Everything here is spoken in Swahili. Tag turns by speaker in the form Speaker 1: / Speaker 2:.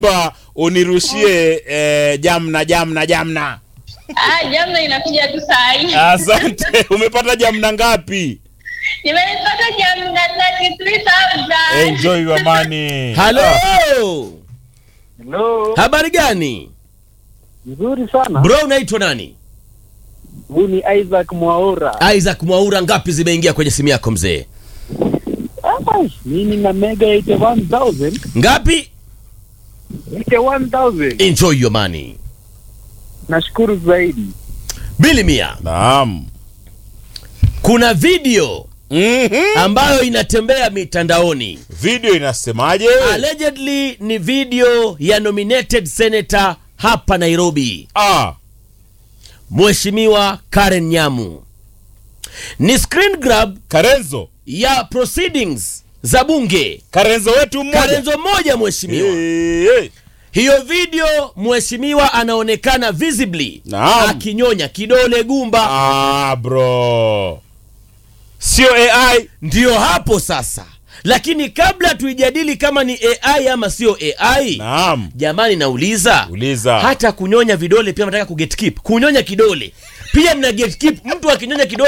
Speaker 1: pa unirushie eh, jamna jamna jamna.
Speaker 2: Ah, jamna inakuja tu saa hii.
Speaker 1: Asante. Umepata jamna ngapi?
Speaker 2: Nimepata jamna 33,000.
Speaker 1: Enjoy your money.
Speaker 3: halo
Speaker 4: Hello,
Speaker 3: habari gani
Speaker 4: nzuri sana.
Speaker 3: bro unaitwa nani
Speaker 4: Huyu ni Isaac Mwaura.
Speaker 3: isaac mwaura ngapi zimeingia kwenye simu yako mzee
Speaker 4: Ah, mimi na mega 81000.
Speaker 3: ngapi
Speaker 4: 81000.
Speaker 3: enjoy your money
Speaker 4: Nashukuru zaidi.
Speaker 3: bili mia
Speaker 1: Naam.
Speaker 3: kuna video
Speaker 1: Mhm.
Speaker 3: ambayo inatembea mitandaoni
Speaker 1: Video inasemaje?
Speaker 3: allegedly ni video ya nominated senator hapa nairobi
Speaker 1: Ah,
Speaker 3: mheshimiwa karen nyamu ni screen grab
Speaker 1: Karenzo.
Speaker 3: ya proceedings za bunge
Speaker 1: Karenzo wetu mmoja.
Speaker 3: karenzo moja mheshimiwa
Speaker 1: Eh, eh.
Speaker 3: hiyo video mheshimiwa anaonekana visibly
Speaker 1: Naam.
Speaker 3: akinyonya kidole gumba
Speaker 1: Ah, bro. Sio AI.
Speaker 3: ndiyo hapo sasa lakini kabla tuijadili kama ni ai ama sio ai
Speaker 1: Naam.
Speaker 3: jamani nauliza
Speaker 1: Uliza.
Speaker 3: hata kunyonya vidole pia nataka kugetkeep kunyonya kidole pia mna gatekeep mtu akinyonya kidole